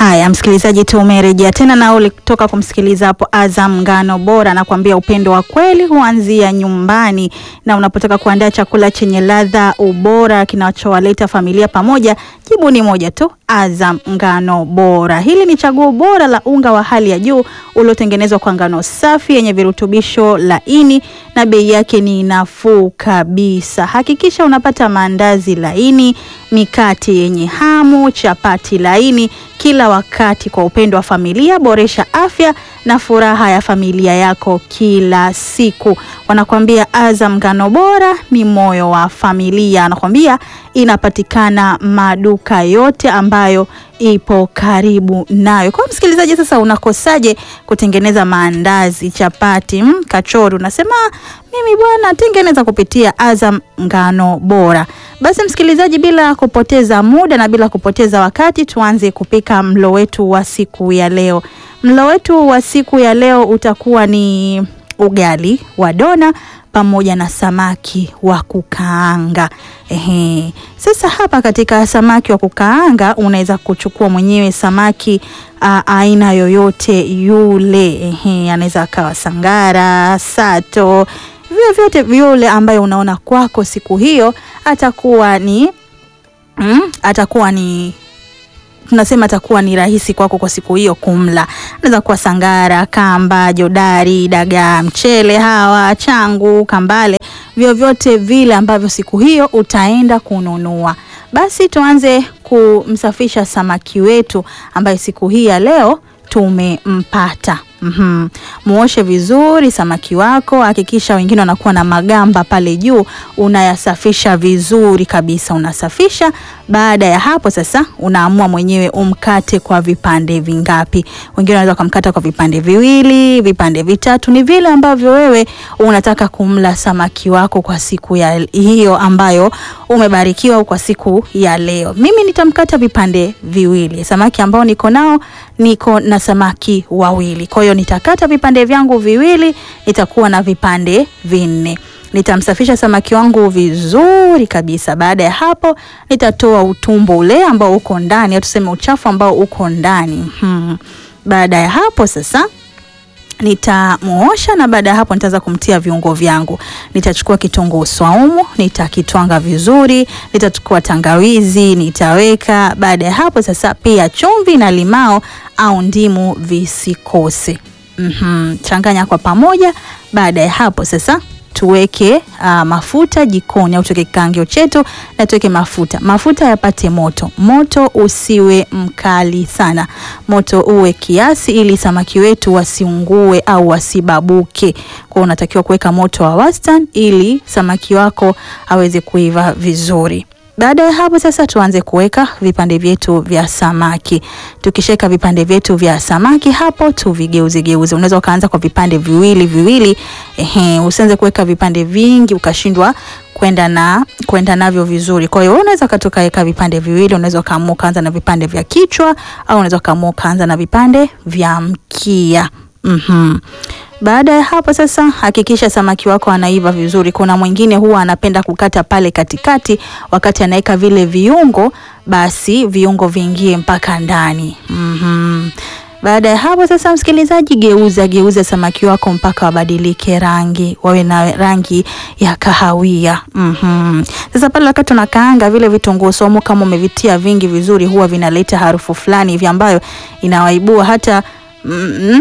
Haya, msikilizaji, tumerejea tena na ulitoka kumsikiliza hapo Azam Ngano Bora, nakwambia upendo wa kweli huanzia nyumbani, na unapotaka kuandaa chakula chenye ladha, ubora, kinachowaleta familia pamoja, jibu ni moja tu, Azam Ngano Bora. Hili ni chaguo bora la unga wa hali ya juu uliotengenezwa kwa ngano safi yenye virutubisho laini na bei yake ni nafuu kabisa. Hakikisha unapata maandazi laini, mikate yenye hamu, chapati laini kila wakati kwa upendo wa familia. Boresha afya na furaha ya familia yako kila siku. Wanakuambia Azam Ngano Bora ni moyo wa familia. Anakuambia inapatikana maduka yote ambayo ipo karibu nayo. Kwa msikilizaji, sasa unakosaje kutengeneza maandazi, chapati, mm, kachori? Unasema mimi bwana, tengeneza kupitia Azam Ngano Bora. Basi msikilizaji, bila kupoteza muda na bila kupoteza wakati, tuanze kupika mlo wetu wa siku ya leo. Mlo wetu wa siku ya leo utakuwa ni ugali wa dona pamoja na samaki wa kukaanga. Ehe. Sasa hapa katika samaki wa kukaanga unaweza kuchukua mwenyewe samaki a, aina yoyote yule. Ehe, anaweza akawa sangara, sato, vyovyote vyule ambayo unaona kwako siku hiyo atakuwa ni mm, atakuwa ni tunasema atakuwa ni rahisi kwako kwa siku hiyo kumla. Anaweza kuwa sangara, kamba, jodari, dagaa, mchele, hawa, changu, kambale, vyovyote vile ambavyo siku hiyo utaenda kununua. Basi tuanze kumsafisha samaki wetu ambaye siku hii ya leo tumempata. Mm-hmm. Muoshe vizuri samaki wako, hakikisha wengine wanakuwa na magamba pale juu, unayasafisha vizuri kabisa, unasafisha. Baada ya hapo sasa, unaamua mwenyewe umkate kwa vipande vingapi. Wengine wanaweza kumkata kwa vipande viwili, vipande vitatu, ni vile ambavyo wewe unataka kumla samaki wako kwa siku ya hiyo ambayo umebarikiwa kwa siku ya leo. Mimi nitamkata vipande viwili, samaki ambao niko nao, niko na samaki wawili, kwa hiyo nitakata vipande vyangu viwili, nitakuwa na vipande vinne. Nitamsafisha samaki wangu vizuri kabisa. Baada ya hapo, nitatoa utumbo ule ambao uko ndani, au tuseme uchafu ambao uko ndani. Hmm. Baada ya hapo sasa nitamuosha na baada ya hapo nitaanza kumtia viungo vyangu. Nitachukua kitunguu swaumu, nitakitwanga vizuri, nitachukua tangawizi, nitaweka. Baada ya hapo sasa, pia chumvi na limao au ndimu visikose. Mm-hmm. Changanya kwa pamoja. Baada ya hapo sasa tuweke uh, mafuta jikoni au tuweke kikangio chetu na tuweke mafuta. Mafuta yapate moto, moto usiwe mkali sana, moto uwe kiasi, ili samaki wetu wasiungue au wasibabuke. Kwa hiyo unatakiwa kuweka moto wa wastani ili samaki wako aweze kuiva vizuri. Baada ya hapo sasa tuanze kuweka vipande vyetu vya samaki. Tukishaweka vipande vyetu vya samaki hapo tuvigeuze geuze. Unaweza ukaanza kwa vipande viwili viwili. Ehe, usianze kuweka vipande vingi ukashindwa kwenda na kwenda navyo vizuri. Kwa hiyo unaweza katoka weka vipande viwili, unaweza kaamua kaanza na vipande vya kichwa au unaweza kaamua kaanza na vipande vya mkia. Mhm. Baada ya hapo sasa, hakikisha samaki wako anaiva vizuri. Kuna mwingine huwa anapenda kukata pale katikati, wakati anaweka vile viungo, basi viungo viingie mpaka ndani. mm-hmm. Baada ya hapo sasa, msikilizaji, geuza geuza samaki wako mpaka wabadilike rangi, wawe na rangi ya kahawia. mm-hmm. Sasa pale wakati unakaanga vile vitunguu saumu, kama umevitia vingi vizuri, huwa vinaleta harufu fulani hivi ambayo inawaibua hata mm-hmm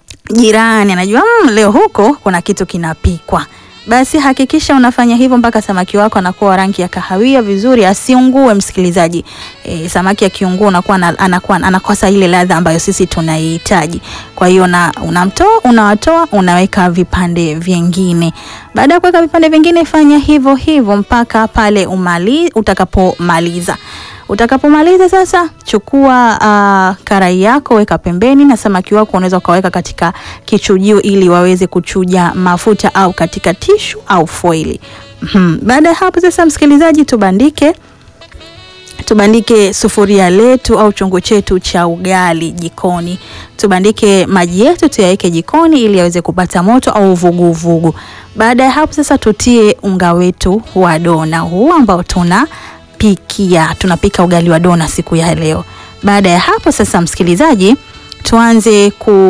jirani anajua mmm, leo huko kuna kitu kinapikwa. Basi hakikisha unafanya hivyo mpaka samaki wako anakuwa rangi ya kahawia vizuri, asiungue msikilizaji. E, samaki akiungua unakuwa anakuwa anakosa ile ladha ambayo sisi tunaihitaji. Kwa hiyo na unamtoa, unawatoa, unaweka vipande vingine. Baada ya kuweka vipande vingine, fanya hivyo hivyo mpaka pale umali utakapomaliza. Utakapomaliza sasa, chukua uh, karai yako weka pembeni, na samaki wako unaweza ukaweka katika kichujio ili waweze kuchuja mafuta au katika tishu au foili. Mm-hmm. Baada ya hapo sasa, msikilizaji, tubandike tubandike sufuria letu au chungu chetu cha ugali jikoni. Tubandike maji yetu tuyaweke jikoni ili yaweze kupata moto au vuguvugu. Baada ya hapo sasa, tutie unga wetu wa dona huu ambao tuna pikia tunapika ugali wa dona siku ya leo. Baada ya hapo sasa, msikilizaji, tuanze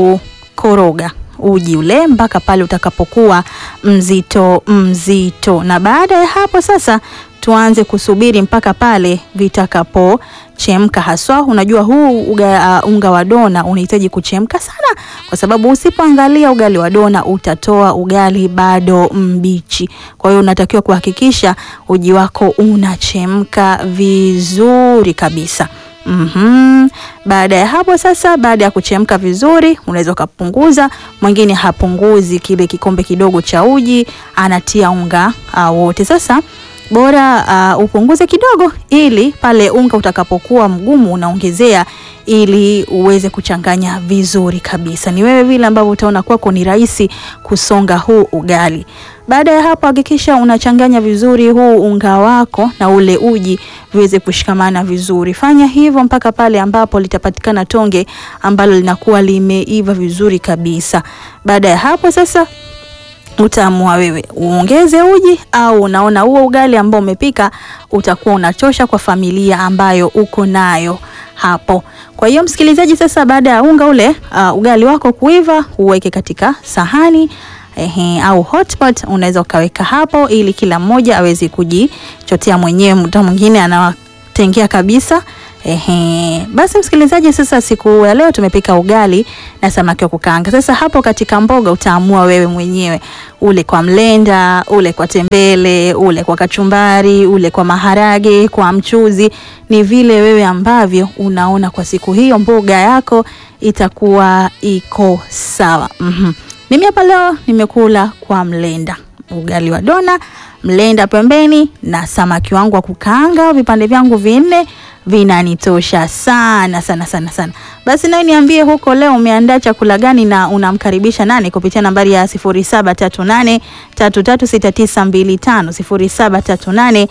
kukoroga uji ule mpaka pale utakapokuwa mzito mzito, na baada ya hapo sasa tuanze kusubiri mpaka pale vitakapochemka. Haswa unajua huu uga, uh, unga wa dona unahitaji kuchemka sana, kwa sababu usipoangalia ugali wa dona utatoa ugali bado mbichi. Kwa hiyo unatakiwa kuhakikisha uji wako unachemka vizuri kabisa. Mm-hmm. Baada ya hapo sasa, baada ya kuchemka vizuri, unaweza ukapunguza. Mwingine hapunguzi kile kikombe kidogo cha uji, anatia unga uh, wote. Sasa bora uh, upunguze kidogo, ili pale unga utakapokuwa mgumu unaongezea, ili uweze kuchanganya vizuri kabisa. Ni wewe vile ambavyo utaona kwako ni rahisi kusonga huu ugali. Baada ya hapo hakikisha unachanganya vizuri huu unga wako na ule uji viweze kushikamana vizuri. Fanya hivyo mpaka pale ambapo litapatikana tonge ambalo linakuwa limeiva vizuri kabisa. Baada ya hapo sasa utaamua wewe uongeze uji au unaona huo ugali ambao umepika utakuwa unatosha kwa familia ambayo uko nayo hapo. Kwa hiyo msikilizaji, sasa baada ya unga ule uh, ugali wako kuiva, uweke katika sahani ehe, au hotpot unaweza ukaweka hapo, ili kila mmoja aweze kujichotea mwenyewe. Mtu mwingine anawatengea kabisa. Ehe, basi msikilizaji, sasa siku ya leo tumepika ugali na samaki wa kukaanga. Sasa hapo katika mboga utaamua wewe mwenyewe, ule kwa mlenda, ule kwa tembele, ule kwa kachumbari, ule kwa maharage, kwa mchuzi, ni vile wewe ambavyo unaona kwa siku hiyo mboga yako itakuwa iko sawa. Mhm. Mimi hapa leo nimekula kwa mlenda, ugali wa dona, mlenda pembeni na samaki wangu wa kukaanga, vipande vyangu vinne vinanitosha sana sana sana sana. Basi nawe niambie huko leo umeandaa chakula gani na unamkaribisha nani kupitia nambari ya 0738 336925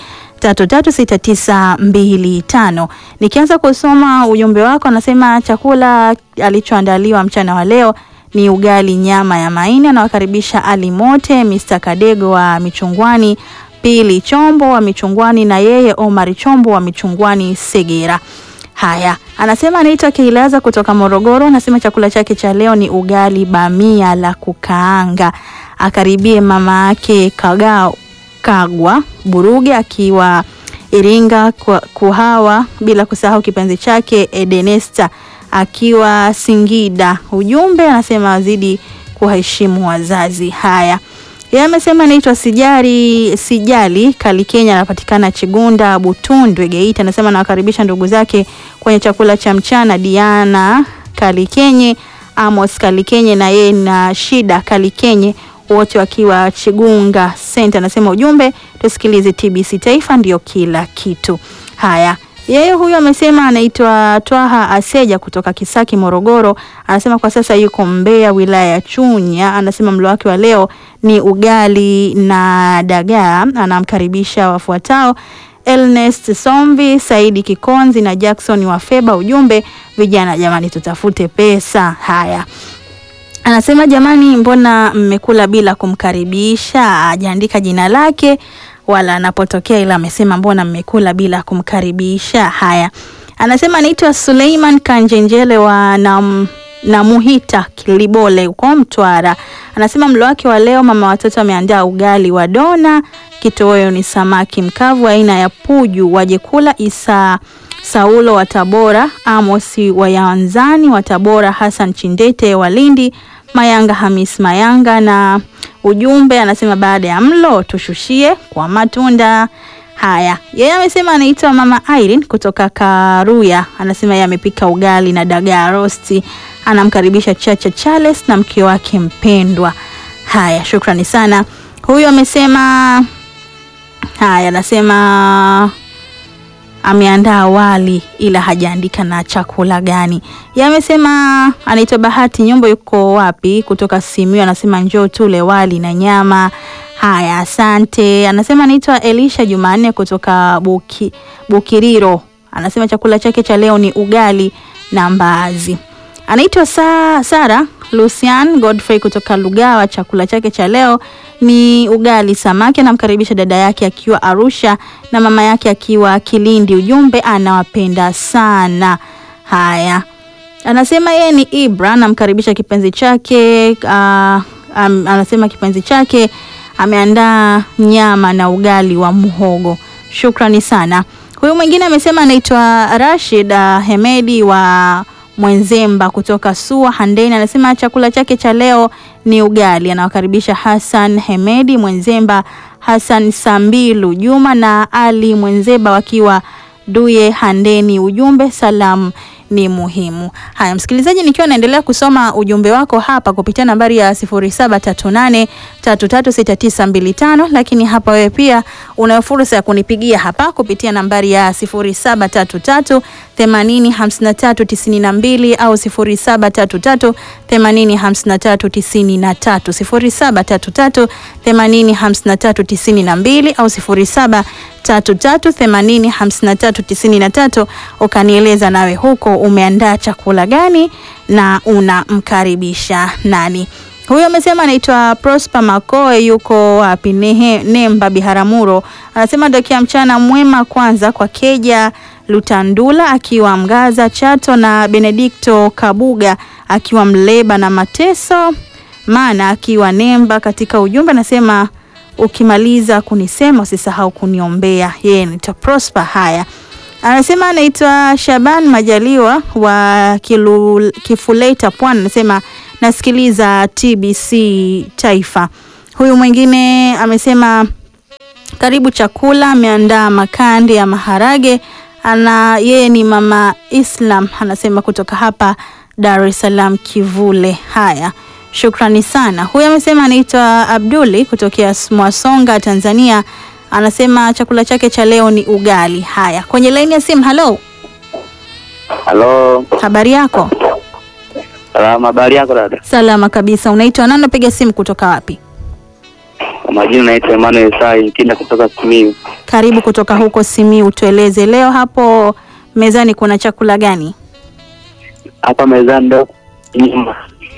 0738 336925. Nikianza kusoma ujumbe wako, anasema chakula alichoandaliwa mchana wa leo ni ugali nyama ya maini. Anawakaribisha Ali Mote, Mr. Kadego wa Michungwani, Pili Chombo wa Michungwani na yeye Omar Chombo wa Michungwani Segera. Haya, anasema anaitwa Kilaza kutoka Morogoro. Anasema chakula chake cha leo ni ugali bamia la kukaanga. Akaribie mama yake Kagao Kagwa Buruge akiwa Iringa kwa Kuhawa, bila kusahau kipenzi chake Edenesta akiwa Singida. Ujumbe anasema wazidi kuheshimu wazazi. Haya, yeye amesema anaitwa Sijari Sijali Kali Kenya, anapatikana Chigunda Butundwe Geita. Anasema anawakaribisha ndugu zake kwenye chakula cha mchana, Diana Kalikenye, Amos Kalikenye na yeye na Shida Kalikenye, wote wakiwa Chigunga Center. Anasema ujumbe, tusikilize TBC Taifa ndio kila kitu. Haya, yeye huyu amesema anaitwa Twaha Aseja kutoka Kisaki, Morogoro. Anasema kwa sasa yuko Mbeya, wilaya ya Chunya. Anasema mlo wake wa leo ni ugali na dagaa. Anamkaribisha wafuatao Elnest Somvi, Saidi Kikonzi na Jackson Wafeba. Ujumbe, vijana jamani, tutafute pesa. Haya, anasema jamani, mbona mmekula bila kumkaribisha? Hajaandika jina lake wala anapotokea, ila amesema mbona mmekula bila kumkaribisha. Haya, anasema anaitwa Suleiman Kanjenjele wa nam na Muhita Kilibole huko Mtwara. Anasema mlo wake wa leo mama watoto ameandaa ugali wa dona, kitoweo ni samaki mkavu aina ya puju, waje kula. Isa Saulo wa Tabora, Amosi wa Yanzani wa Tabora, Hassan Chindete wa Lindi, Mayanga Hamis Mayanga na ujumbe anasema baada ya mlo tushushie kwa matunda. Haya, yeye amesema anaitwa mama Irene kutoka Karuya. Anasema yeye amepika ugali na dagaa rosti, anamkaribisha Chacha Charles na mke wake mpendwa. Haya, shukrani sana. Huyu amesema haya, anasema ameandaa wali ila hajaandika na chakula gani. Yeye amesema anaitwa Bahati Nyumba, yuko wapi? Kutoka Simiyu. Anasema njoo tule wali na nyama. Haya, asante. Anasema anaitwa Elisha Jumanne kutoka Buki, Bukiriro. Anasema chakula chake cha leo ni ugali na mbaazi. Anaitwa Sa, Sara Lucian Godfrey kutoka Lugawa. Chakula chake cha leo ni ugali samaki. Anamkaribisha dada yake akiwa Arusha na mama yake akiwa Kilindi. Ujumbe anawapenda sana. Haya, anasema yeye ni Ibra, anamkaribisha kipenzi chake uh, um, anasema kipenzi chake ameandaa nyama na ugali wa muhogo. Shukrani sana. Huyu mwingine amesema anaitwa Rashid uh, Hemedi wa Mwenzemba kutoka Sua Handeni, anasema chakula chake cha leo ni ugali. Anawakaribisha Hassan Hemedi Mwenzemba, Hassan Sambilu Juma na Ali Mwenzemba wakiwa Duye Handeni. Ujumbe salamu ni muhimu. Haya, msikilizaji, nikiwa naendelea kusoma ujumbe wako hapa kupitia nambari ya 0738336925 lakini hapa wewe pia una fursa ya kunipigia hapa kupitia nambari ya 0733805392 au 0733805393 0733805392 au 0733805393 ukanieleza nawe huko umeandaa chakula gani na unamkaribisha nani. Huyo amesema anaitwa Prosper Makoe, yuko wapi? Nehe, Nemba Biharamulo. Anasema dokia mchana mwema kwanza kwa Keja Lutandula akiwa Mgaza Chato na Benedikto Kabuga akiwa Mleba na Mateso maana akiwa Nemba. Katika ujumbe anasema ukimaliza kunisema usisahau kuniombea. Yeye anaitwa Prosper. Haya, anasema anaitwa Shaban Majaliwa wa Kilu, Kifuleta Pwani, anasema nasikiliza TBC Taifa. Huyu mwingine amesema karibu chakula, ameandaa makande ya maharage. Ana yeye ni mama Islam, anasema kutoka hapa Dar es Salaam Kivule. Haya, shukrani sana. Huyu amesema anaitwa Abduli kutokea Mwasonga, Tanzania. Anasema chakula chake cha leo ni ugali. Haya, kwenye laini ya simu. Halo, Halo, habari yako? salama. Habari yako dada? Salama kabisa. Unaitwa nani? Unapiga simu kutoka wapi? Kwa majina naitwa Emmanuel Sai Nkinda kutoka Simiyu. Karibu kutoka huko Simiyu, tueleze leo hapo mezani kuna chakula gani? Hapa mezani ndo nyama,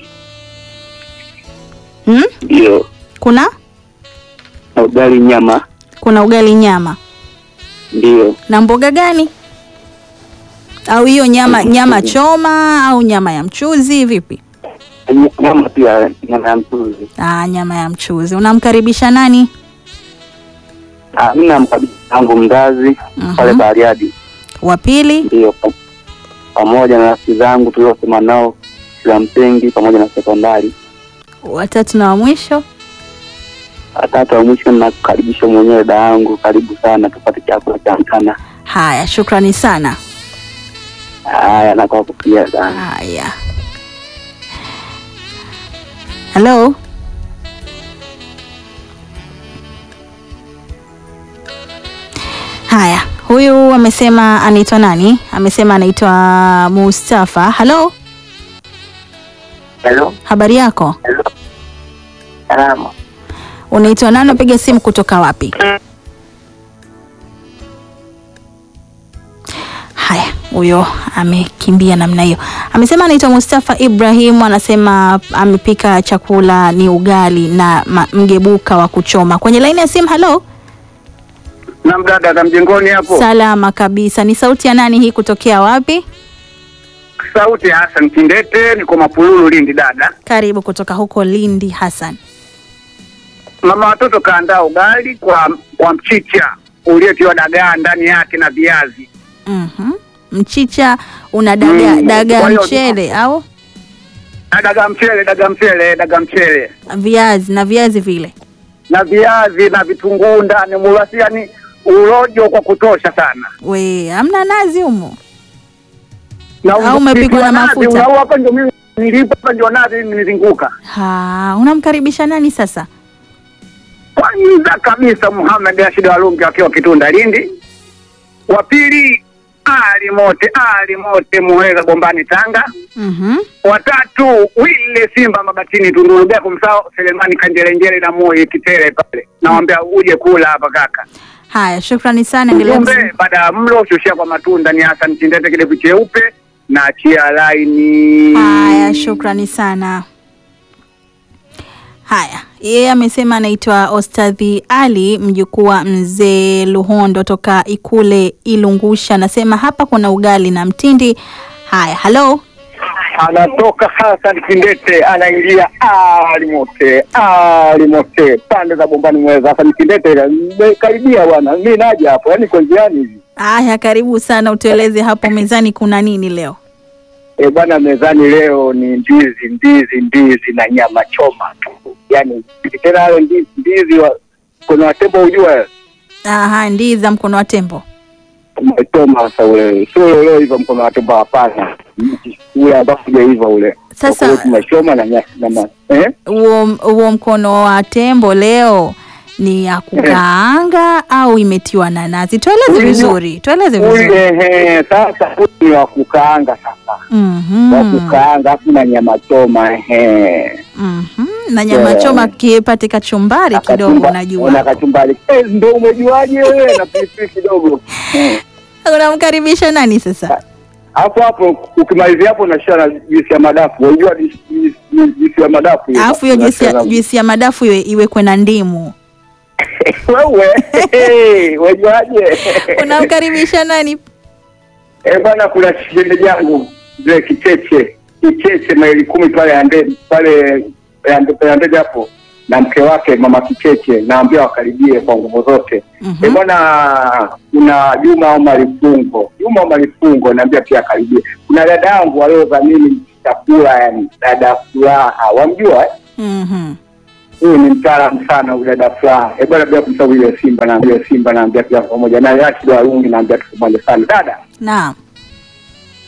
Hmm? ndio Kuna na ugali nyama, kuna ugali nyama ndio na mboga gani? Au hiyo nyama nyama choma au nyama ya mchuzi vipi? Ny- nyama pia, nyama ya mchuzi. Ah, nyama ya mchuzi. Unamkaribisha nani? Ah, mimi namkabidhi yangu mzazi Mhm. pale Bariadi, Wa pili? ndio pa- pamoja na rafiki zangu tuliosoma nao shule ya msingi pamoja na sekondari. Watatu na wa mwisho? Watatu wa mwisho nakukaribisha mwenyewe da yangu, karibu sana tupate chakula cha mchana. Haya, shukrani sana. Haya, na kwako pia sana. Haya. Hello? Haya, huyu amesema anaitwa nani? Amesema anaitwa Mustafa. Hello? Hello, Habari yako? hello, salama. Unaitwa nani? Unapiga simu kutoka wapi? Haya, huyo amekimbia namna hiyo. Amesema anaitwa Mustafa Ibrahim, anasema amepika chakula ni ugali na ma- mgebuka wa kuchoma. Kwenye laini ya simu, halo. na mdada za mjengoni hapo, Salama kabisa. Ni sauti ya nani hii kutokea wapi? sauti ya Hassan Kindete, niko Mapululu, Lindi. Dada Karibu kutoka huko Lindi, Hassan. mama watoto kaandaa ugali kwa kwa mchicha uliotiwa dagaa ndani yake na viazi. Mhm. Mchicha una daga Mm, daga kwa hiyo- mchele au Na dagaa mchele, dagaa mchele, dagaa mchele viazi na viazi vile. na viazi na vitunguu ndani mulasi, yani urojo kwa kutosha sana. We, hamna nazi humo? Na Au umepikwa na nazi, mafuta? unau hapa ndio mimi nilipo hapa ndio nazi nilizunguka. Ha, unamkaribisha nani sasa? Kwanza kabisa Muhammad Rashid Walungi akiwa Kitunda Lindi. Wa pili Ali Mote, Ali Mote Muheza Bombani Tanga. Mhm. watatu Wile Simba Mabatini Tunduru bila kumsahau Selemani Kanjelenjele na Moi Kitere pale, nawambia uje kula hapa kaka. Haya, shukrani sana. Endelea Ujumbe kuzi- baada ya mlo shushia kwa matunda ni Hassan Chindete kidevu cheupe na achia laini. Haya, shukrani sana. Haya, yeye amesema anaitwa Ostadhi Ali, mjukuu wa mzee Luhondo toka Ikule Ilungusha. Anasema hapa kuna ugali na mtindi. Haya, halo. anatoka Hassan Kindete anaingia alimote alimote pande za Bombani Mweza. Hassan Kindete karibia bwana, mi naja hapo, yani kwa njiani hivi Haya, karibu sana, utueleze hapo mezani kuna nini leo? e bwana, mezani leo ni ndizi ndizi ndizi na nyama choma tu, yani tena hayo ndizi ndizi wa, kuna watembo ujua Aha, ndizi za mkono wa tembo. umechoma sasa ule sio leo hivyo mkono wa tembo, hapana, ule ambao hujaiva ule Sasa- Kwa hiyo tumechoma na nya- na ma- eh Huo huo mkono wa tembo leo ni ya kukaanga au imetiwa na nazi? Tueleze Huyu- vizuri, tueleze vizuri. ule ehe, sasa huyu ni wa kukaanga sasa wa Mhm. kukaanga afu na nyama choma ehe. Mhm. Na nyama Yeah. choma kipate kachumbari kidogo, Akachumba- unajua. una kachumbari eh, ndo umejuaje wewe na pilipili kidogo Eh. Unamkaribisha nani sasa? hapo hapo ukimalizia hapo unashia na juisi ya madafu unajua juisi- juisi juisi ya madafu hiyo? Alafu hiyo juisi ya- Unashia na- juisi ya madafu iwe iwekwe na ndimu. wewe hey, wajuaje Unamkaribisha nani? Eh bwana, kuna shinde jangu mzee Kicheche Kicheche maili kumi pale ande pale Yande- Yandege hapo na mke wake mama Kicheche, naambia wakaribie kwa nguvu zote. Mhm. Eh bwana, kuna Juma Omar Fungo, Juma Omar Fungo naambia pia akaribie. Kuna dada yangu waliodhamini chakula, yani dada Furaha, wamjua eh? Mhm. Huyu ni mtaalamu sana huyu dada Furaha. Eh bwana, bila kumsahau ile Simba naambia Simba naambia pia pamoja na Rashid Warungi naambia tu pamoja sana dada Naam.